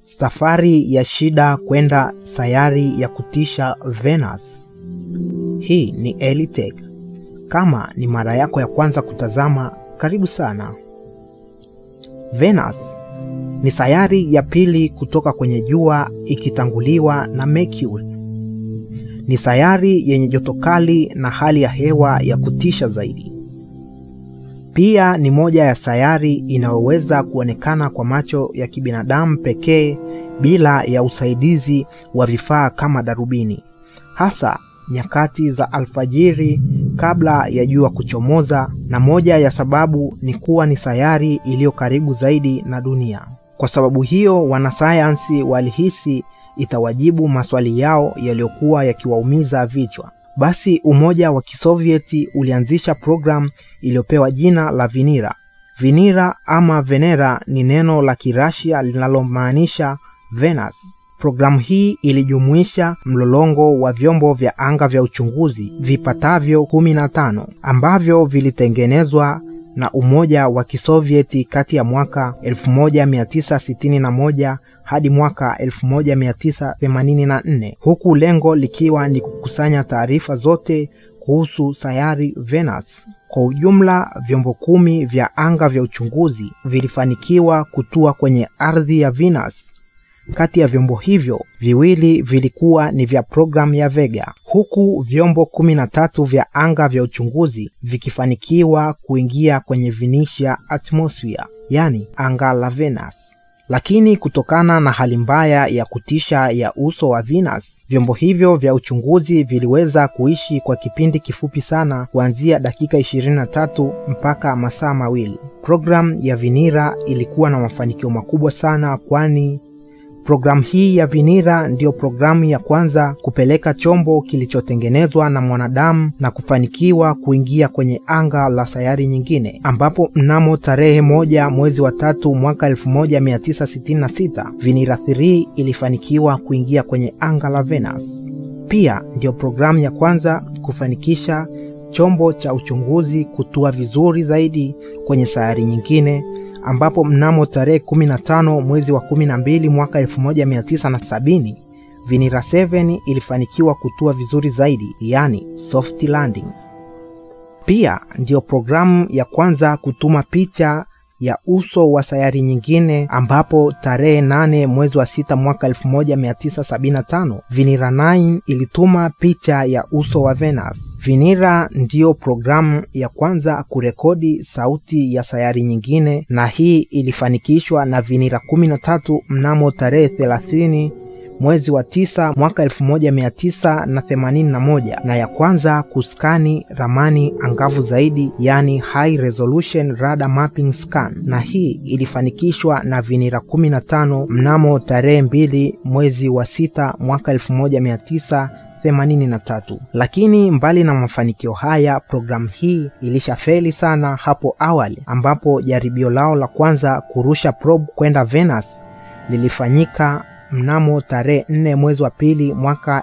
Safari ya shida kwenda sayari ya kutisha Venus. Hii ni Elitech. Kama ni mara yako ya kwanza kutazama, karibu sana. Venus ni sayari ya pili kutoka kwenye jua ikitanguliwa na Mercury. Ni sayari yenye joto kali na hali ya hewa ya kutisha zaidi. Pia ni moja ya sayari inayoweza kuonekana kwa macho ya kibinadamu pekee bila ya usaidizi wa vifaa kama darubini, hasa nyakati za alfajiri kabla ya jua kuchomoza, na moja ya sababu ni kuwa ni sayari iliyo karibu zaidi na dunia. Kwa sababu hiyo, wanasayansi walihisi itawajibu maswali yao yaliyokuwa yakiwaumiza vichwa. Basi Umoja wa Kisovieti ulianzisha programu iliyopewa jina la Venera. Venera ama Venera ni neno la Kirasia linalomaanisha Venus. Programu hii ilijumuisha mlolongo wa vyombo vya anga vya uchunguzi vipatavyo 15 ambavyo vilitengenezwa na Umoja wa Kisovieti kati ya mwaka 1961 hadi mwaka 1984 huku lengo likiwa ni kukusanya taarifa zote kuhusu sayari Venus. Kwa ujumla, vyombo kumi vya anga vya uchunguzi vilifanikiwa kutua kwenye ardhi ya Venus. Kati ya vyombo hivyo viwili vilikuwa ni vya programu ya Vega, huku vyombo kumi na tatu vya anga vya uchunguzi vikifanikiwa kuingia kwenye Venusian atmosphere, yani anga la Venus. Lakini kutokana na hali mbaya ya kutisha ya uso wa Venus, vyombo hivyo vya uchunguzi viliweza kuishi kwa kipindi kifupi sana, kuanzia dakika 23 mpaka masaa mawili. Programu ya Venera ilikuwa na mafanikio makubwa sana, kwani Programu hii ya Venera ndiyo programu ya kwanza kupeleka chombo kilichotengenezwa na mwanadamu na kufanikiwa kuingia kwenye anga la sayari nyingine, ambapo mnamo tarehe moja mwezi wa tatu mwaka 1966 Venera 3 ilifanikiwa kuingia kwenye anga la Venus. Pia ndiyo programu ya kwanza kufanikisha chombo cha uchunguzi kutua vizuri zaidi kwenye sayari nyingine ambapo mnamo tarehe 15 mwezi wa 12 mwaka 1970 Venera 7 ilifanikiwa kutua vizuri zaidi, yani soft landing. Pia ndiyo programu ya kwanza kutuma picha ya uso wa sayari nyingine, ambapo tarehe 8 mwezi wa 6 mwaka 1975 Venera 9 ilituma picha ya uso wa Venus. Venera ndiyo programu ya kwanza kurekodi sauti ya sayari nyingine, na hii ilifanikishwa na Venera 13 mnamo tarehe 30 mwezi wa tisa mwaka 1981 na ya kwanza kuskani ramani angavu zaidi, yani high resolution radar mapping scan, na hii ilifanikishwa na Venera 15 mnamo tarehe 2 mwezi wa sita mwaka 19 83. Lakini mbali na mafanikio haya, programu hii ilishafeli sana hapo awali, ambapo jaribio lao la kwanza kurusha probe kwenda Venus lilifanyika mnamo tarehe 4 mwezi wa pili mwaka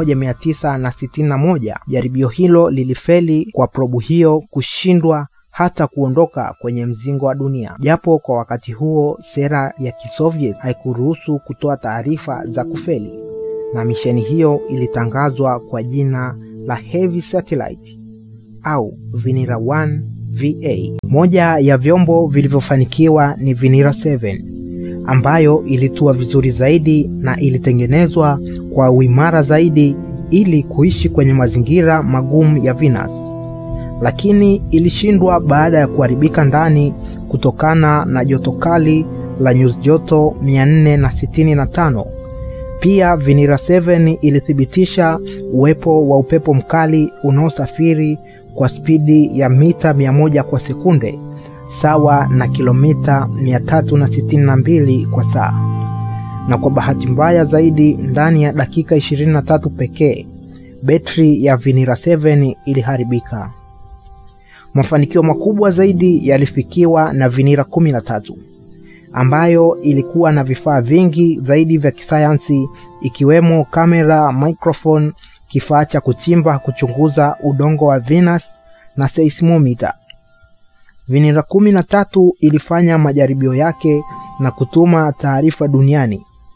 1961. Jaribio hilo lilifeli kwa probu hiyo kushindwa hata kuondoka kwenye mzingo wa dunia, japo kwa wakati huo sera ya Kisoviet haikuruhusu kutoa taarifa za kufeli na misheni hiyo ilitangazwa kwa jina la Heavy Satellite au Venera 1 VA. Moja ya vyombo vilivyofanikiwa ni Venera 7 ambayo ilitua vizuri zaidi na ilitengenezwa kwa uimara zaidi ili kuishi kwenye mazingira magumu ya Venus, lakini ilishindwa baada ya kuharibika ndani kutokana na joto kali la nyuzi joto 465. Pia Venera 7 ilithibitisha uwepo wa upepo mkali unaosafiri kwa spidi ya mita 100 kwa sekunde sawa na kilomita 362 kwa saa, na kwa bahati mbaya zaidi, ndani ya dakika 23 pekee betri ya Venera 7 iliharibika. Mafanikio makubwa zaidi yalifikiwa na Venera 13 ambayo ilikuwa na vifaa vingi zaidi vya kisayansi ikiwemo kamera, microphone, kifaa cha kuchimba kuchunguza udongo wa Venus na seismometer. Venera kumi na tatu ilifanya majaribio yake na kutuma taarifa duniani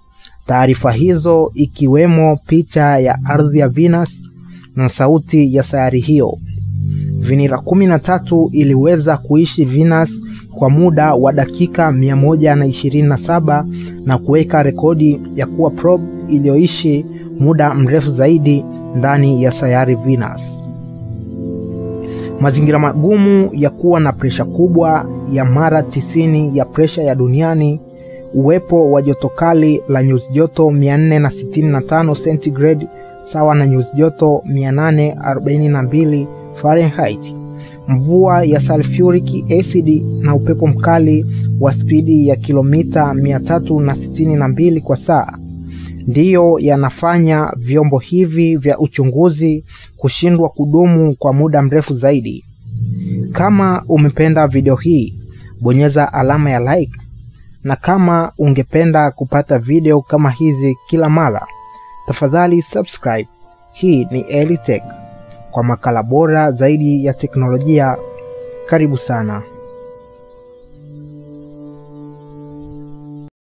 Taarifa hizo ikiwemo picha ya ardhi ya Venus na sauti ya sayari hiyo. Vinira 13 iliweza kuishi Venus kwa muda wa dakika 127 na kuweka rekodi ya kuwa probe iliyoishi muda mrefu zaidi ndani ya sayari Venus. Mazingira magumu ya kuwa na presha kubwa ya mara 90 ya presha ya duniani, uwepo wa joto kali la nyuzi joto 465 centigrade sawa na nyuzi joto 842 Fahrenheit, mvua ya sulfuric acid na upepo mkali wa spidi ya kilomita 362 kwa saa ndiyo yanafanya vyombo hivi vya uchunguzi kushindwa kudumu kwa muda mrefu zaidi. Kama umependa video hii, bonyeza alama ya like, na kama ungependa kupata video kama hizi kila mara, tafadhali subscribe. Hii ni Elitech kwa makala bora zaidi ya teknolojia. Karibu sana.